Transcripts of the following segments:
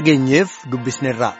dhageenyeef dubbisneerra.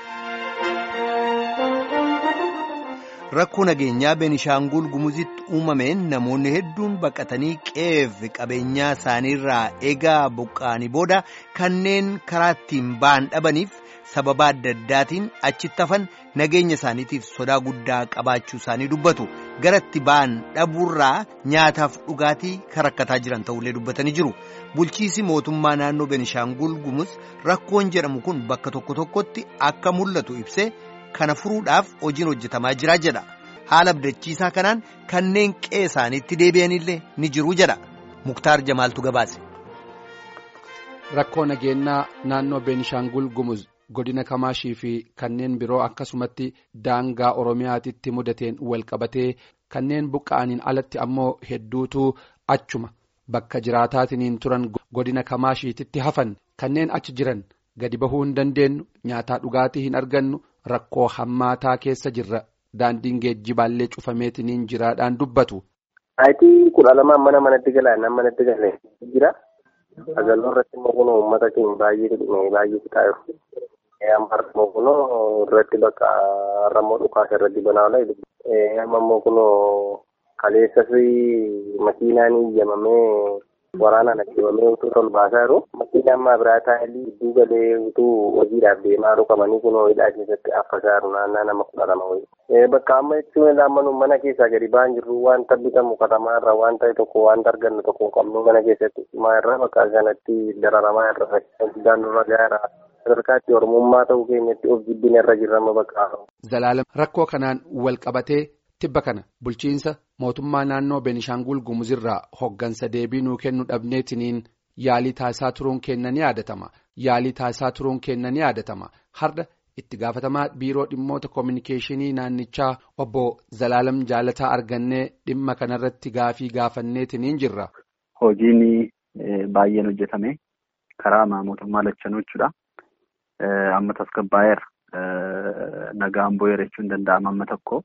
Rakkoo nageenyaa Beenishaangul Gumuzitti uumameen namoonni hedduun baqatanii qe'eef qabeenyaa isaaniirraa eegaa buqqa'anii booda kanneen karaa ittiin ba'an dhabaniif sababa adda addaatiin achitti hafan nageenya isaaniitiif sodaa guddaa qabaachuu isaanii dubbatu gara itti ba'an dhabuurraa nyaataaf dhugaatii kan rakkataa jiran ta'ullee dubbatanii jiru. Bulchiisi mootummaa naannoo Beenishaangul Gumuz rakkoon jedhamu kun bakka tokko tokkotti akka mul'atu ibsee. kana furuudhaaf hojiin hojjetamaa jira jedha haala abdachiisaa kanaan kanneen qe'ee isaaniitti deebi'anillee ni jiru jedha muktaar jamaaltu gabaase. rakkoo nageenyaa naannoo beenishaangul gumuz godina kamaashii fi kanneen biroo akkasumatti daangaa oromiyaatitti mudateen walqabatee kanneen buqqa'aniin alatti ammoo hedduutu achuma bakka jiraataatiniin turan godina kamaashiititti hafan kanneen achi jiran gadi bahuu hin dandeenyu nyaataa dhugaatii hin argannu. Rakkoo hammaataa keessa jirra daandiin geejjibaallee cufameetiniin jiraadhaan dubbatu. Saayitii kudha lamaan mana manatti galaa nama manatti galee jira. Agaloo irratti immoo kunoo uummata keenya baay'ee dhumee baay'ee fixaa jiru. Amma immoo kunoo irratti bakka rammoo dhukaasa irratti banaa oola. Amma immoo kunoo kaleessas makiinaan iyyamamee waraanaan ajjabamee utuu ol baasaa jiru. Makiinaan ammaa biraa taa'anii gidduu galee utuu hojiidhaaf deemaa jiru qabanii kunoo hidhaa keessatti affasaa jiru naannaa nama kudha lama wayii. Bakka amma jechuun laammanuu mana keessaa gadi ba'an jirru wanta bitamu katamaa irraa waan ta'e tokko wanta argannu tokko qabnu mana keessatti maa irraa bakka kanatti dararamaa irra guddaan nurra gaara. sadarkaatti ormummaa ta'uu keenyatti of jibbina irra jirrama bakka. Zalaalam rakkoo kanaan wal qabatee tibba kana bulchiinsa mootummaa naannoo Beenishaangul Gumuzirraa hoggansa deebii nuu kennu dhabneetiniin yaalii taasisaa turuun kenna ni yaadatama. Yaalii taasisaa turuun kenna ni yaadatama. Har'a itti gaafatamaa biiroo dhimmoota koominikeeshinii naannichaa obbo Zalaalam Jaalataa argannee dhimma kanarratti gaafii gaafanneetiniin jirra. Hojiin baay'een hojjetame karaa mootummaa lachanuu jechuudha. Amma tasgabbaa'eera. Nagaan bu'eera jechuun danda'ama amma tokko.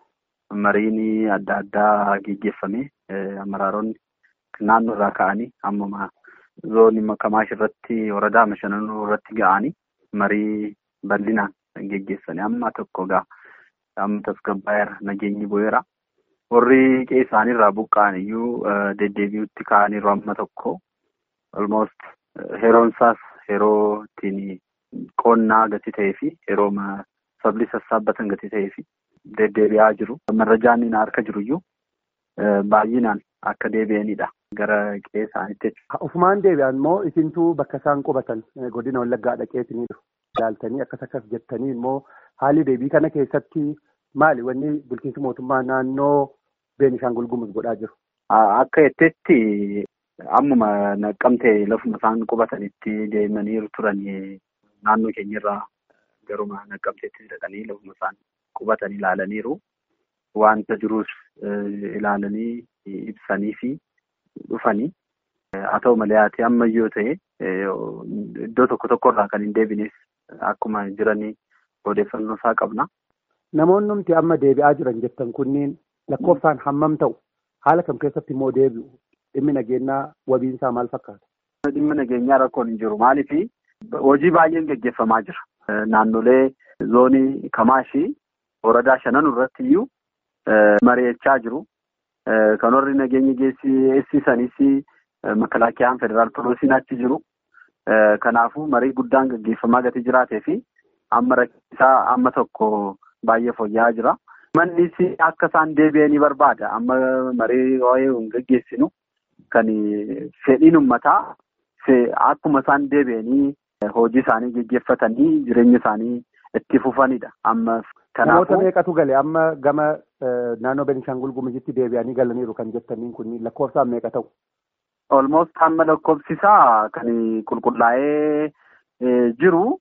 Mariin adda addaa geggeeffame amaraaronni naannoo irraa ka'anii ammuma zoonii Kamaash irratti waradaa Mashananuu irratti ga'anii marii bal'inaan geggeessanii amma tokko ga'a. Amma tasgabbaa'eera nageenyi bu'eera. Warri qe'ee isaaniirraa buqqa'an iyyuu deddeebi'utti ka'aniiru amma tokko. Almost yeroon isaas yeroo ittiin qonnaa gati ta'ee fi yeroo sabli sassaabbatan gati ta'ee fi deddeebi'aa jiru. Marrajaan inni harka jiru iyyuu baay'inaan akka deebi'anidha. Gara qe'ee isaaniitti jechuudha. Ufumaan deebi'an immoo isintuu bakka isaan qubatan godina wallaggaa dhaqeetinii ilaaltanii akkas akkas jettanii immoo haalli deebii kana keessatti maali wanni bulchiinsi mootummaa naannoo Beenishaangul Gumuz godhaa jiru? Akka jettetti ammuma naqqamtee lafuma isaan qubatanitti deemanii turan naannoo keenyarraa garuma naqqamteetti dhaqanii lafuma isaan qubatan ilaalaniiru. Wanta jirus ilaalanii ibsanii fi dhufanii. Haa ta'u malee haati ammayyoo ta'e iddoo tokko tokkorraa kan hin deebines akkuma jiranii odeeffannoo isaa qabna. Namoonni nuti amma deebi'aa jiran jettan kunniin lakkoofsaan hammam ta'u haala kam keessatti immoo deebi'u dhimmi nageenyaa wabiinsaa maal fakkaata? Dhimmi nageenyaa rakkoon hin jiru maaliif hojii baay'een gaggeeffamaa jira. Naannolee zoonii Kamaashii woradaa shanan irratti iyyuu mari'achaa jiru. Kan warri nageenya geessisanis makalaakiyaan federaal poolisiin achi jiru. Kanaafuu marii guddaan gaggeeffamaa gati jiraatee fi amma rakkisaa amma tokko baay'ee fooyya'aa jira. Mannis akka isaan deebi'anii barbaada. Amma marii waa'ee hin gaggeessinu kan fedhiin uummataa akkuma isaan deebi'anii hojii isaanii gaggeeffatanii jireenya isaanii itti fufanidha. Amma Namoota meeqatu gale amma gama naannoo Beenishaangul Gumuzitti deebi'anii galaniiru kan jettaniin kun lakkoofsaan meeqa ta'u? Olmost amma lakkoofsisaa kan qulqullaa'ee jiru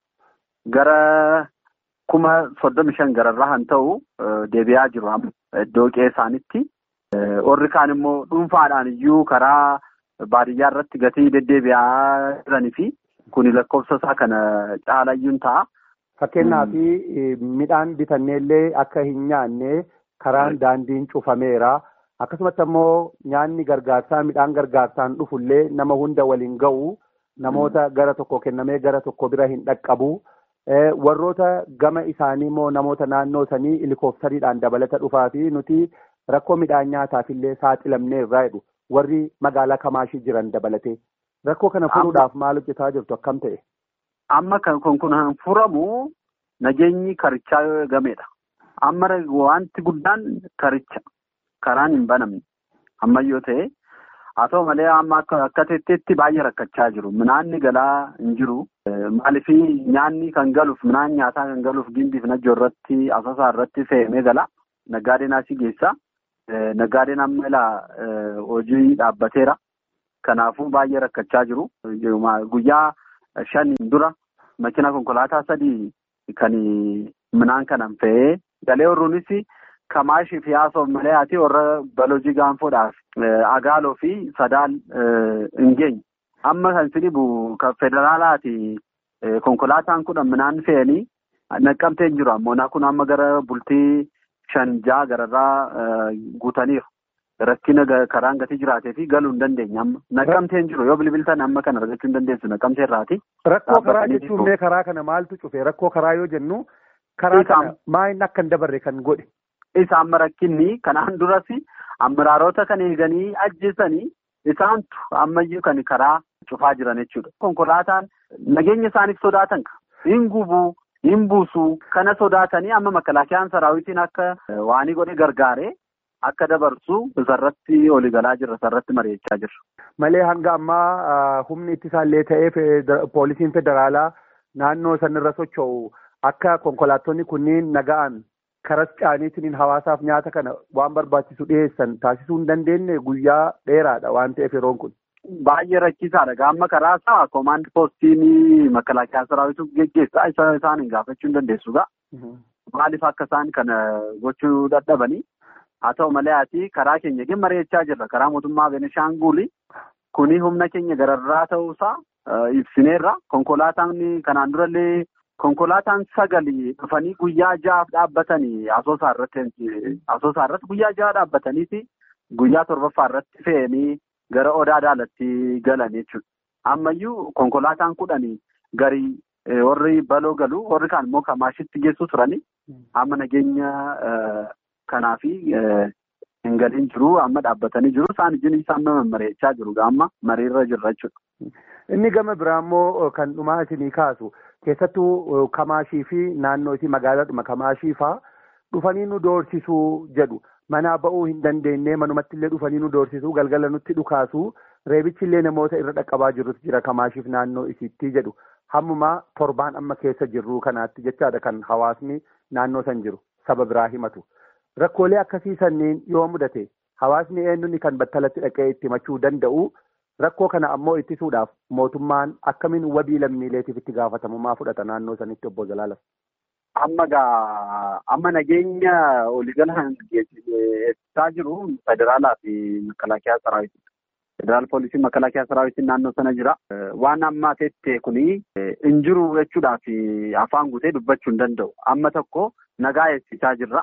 gara kuma soddomi shan gararraa kan ta'u deebi'aa jiru iddoo qe'ee isaanitti. Warri kaan immoo dhuunfaadhaan iyyuu karaa baadiyyaa irratti gatii deddeebi'aa jiranii fi kuni lakkoofsa isaa kana caalayyuun ta'a. Fakkeenyaaf midhaan bitanneellee akka hin nyaanne karaan daandiin cufameera. Akkasumatti ammoo nyaanni gargaarsaa midhaan gargaarsaan dhufullee nama hunda waliin ga'u namoota gara tokko kennamee gara tokko bira hin dhaqqabu. Warroota gama isaanii immoo namoota naannoo sanii helikooftariidhaan dabalata dhufaa fi nuti rakkoo midhaan nyaataaf illee saaxilamnee irraa jedhu warri magaalaa kamaashii jiran dabalatee. Rakkoo kana furuudhaaf maal hojjetaa jirtu akkam ta'e? Amma kan kun furamu nageenyi karichaa yoo eegamedha. Amma wanti guddaan karicha karaan hin banamne ammayyoo ta'e haa ta'u malee amma akka teetteetti baay'ee rakkachaa jiru. Minaanni galaa hin jiru. Maaliif nyaanni kan galuuf midhaan nyaataa kan galuuf gimbiif najjoo irratti asasaa irratti fe'amee gala. Naggaadeen asii geessa. Naggaadeen amma ilaa hojii dhaabbateera. Kanaafuu baay'ee rakkachaa jiru. Guyyaa shan dura makina konkolaataa sadii kan midhaan kanan fe'ee galee warruunis kamaashii fi haasoof malee ati warra balojii gaanfoodhaaf agaaloo fi sadaal hin geenye. Amma kan sinibu kan federaalaati konkolaataan kudhan midhaan fe'anii naqqamtee jiru ammoo kun amma gara bultii shan ja'a gararraa guutaniiru. Rakkina karaan gatii jiraatee fi galuu hin dandeenye amma. Naqqamtee jiru yoo bilbiltan amma kan argachuu hin dandeessu naqqamtee irraati. Rakkoo karaa jechuun mee karaa kana maaltu cufe rakkoo karaa yoo jennu karaa kana maayinni akka hin dabarre kan godhe. Isa amma rakkinni kanaan duras amiraarota kan eeganii ajjeesanii isaantu ammayyuu kan karaa cufaa jiran jechuudha. Konkolaataan nageenya isaaniif sodaatan hin gubuu hin buusuu kana sodaatanii amma makalaakiyaan saraawitiin akka waanii godhe gargaaree. Akka dabarsu isarratti olii galaa jirra isarratti mari'achaa jirra. Malee hanga ammaa humni ittisaallee ta'ee poolisiin federaalaa naannoo sanirra socho'u akka konkolaattonni kunniin naga'an karas caaniitiin hawaasaaf nyaata kana waan barbaachisu dhiyeessan taasisuu hin dandeenye guyyaa dheeraadha waan ta'eef yeroon kun. Baay'ee rakkisaadha. Gaamma karaa isaa koomaand poostiin makalaakiyaa saraawitu geggeessaa isa isaan hin gaafachuu hin dandeessuudha. Maaliif akka isaan kana gochuu dadhabanii? Haa ta'u malee ati karaa keenya gin mari'achaa jirra. Karaa mootummaa Benishaanguli kuni humna keenya gararraa ta'uusaa ibsineerra. Konkolaataan kanaan durallee konkolaataan sagali dhufanii guyyaa ja'aaf dhaabbatanii asoosaa irratti guyyaa ja'a dhaabbataniiti guyyaa torbaffaa irratti fe'anii gara odaa daalatti galan jechuudha. Ammayyuu konkolaataan kudhanii garii warri baloo galu warri kaan immoo kamaashitti geessu turanii amma nageenya. Kanaafi hin galiin jiru amma dhaabbatanii jiru isaan ijjiin isaan mari'achaa jiru amma mariirra jirra jechuudha. Inni gama biraa immoo kan dhumaa isinii kaasu keessattuu kamaashii fi naannoo isii magaalaadhuma kamaashii fa'aa dhufanii nu doorsisuu jedhu manaa ba'uu hin dandeenye manumatti illee dhufanii nu doorsisuu galgala nutti dhukaasu reebichi illee namoota irra dhaqqabaa jirutu jira kamaashiif naannoo isiitti jedhu hammumaa torbaan amma keessa jirru kanaatti jechaadha kan hawaasni naannoo san jiru saba biraa himatu. Rakkoolee akkasii sanniin yoo mudate hawaasni eenyuun kan battalatti dhaqee itti himachuu danda'u rakkoo kana ammoo ittisuudhaaf mootummaan akkamiin wabii lammiileetiif itti gaafatamummaa fudhata naannoo sanitti obbo Zalaalam. Amma gaa amma nageenya waliigalaan eegsisaa jiru federaalaa fi makalaakiyaa saraawitii. Federaal poolisii makalaakiyaa saraawitiin naannoo sana jira. Waan amma teettee kuni hin jiru jechuudhaaf afaan guutee dubbachuu hin danda'u. Amma tokko nagaa eegsisaa jirra.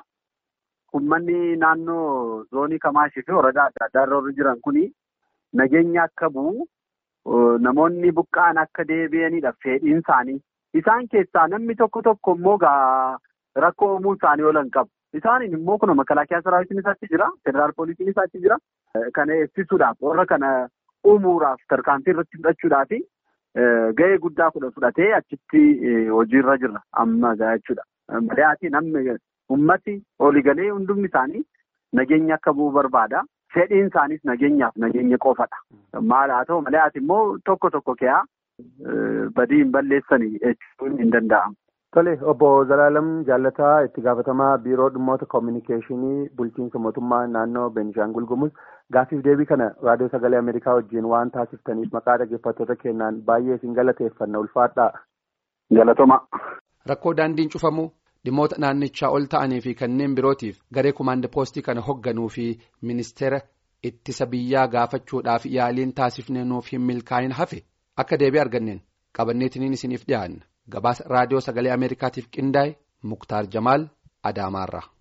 Uummanni naannoo zoonii Kamaashii fi waradaa adda addaa irra jiran kuni nageenya akka bu'u namoonni buqqa'an akka deebi'anidha fedhiin isaanii. Isaan keessaa namni tokko tokko immoo gaa rakkoo uumuu isaanii oolan qabu. Isaaniin immoo kun makalaakiyaa saraawitiin isaatti jira. Federaal poolisiin isaatti jira. Kana eegsisuudhaaf warra kana uumuudhaaf tarkaanfii irratti fudhachuudhaaf gahee guddaa fudhatee achitti hojiirra jirra amma jechuudha. Malee namni ummati waliigalee hundumni isaanii nageenya akka bu'u barbaada. Fedhiin isaaniis nageenyaaf nageenya qofadha. Maal haa ta'u malee ati immoo tokko tokko keeyaa badii hin balleessanii jechuun hin danda'amu. Tole obbo Zalaalam Jaalataa itti gaafatamaa biiroo dhimmoota koominikeeshinii bulchiinsa mootummaa naannoo Beenishaangul Gumuz gaaffiif deebii kana raadiyoo sagalee Ameerikaa wajjin waan taasiftaniif maqaa dhaggeeffattoota keenyaan baay'ee isin galateeffanna ulfaadhaa. Galatoma. Rakkoo daandiin cufamuu dhimmoota naannichaa ol ta'anii fi kanneen birootiif garee kumaanda poostii kana hoogganuu fi ministeera ittisa biyyaa gaafachuudhaaf yaaliin taasifnee nuuf hin milkaa'in hafe akka deebii arganneen qabanneetiniin isiniif dhiyaanna. gabaasa raadiyoo sagalee ameerikaatiif qindaa'e muktaar jamaal adaamaarra.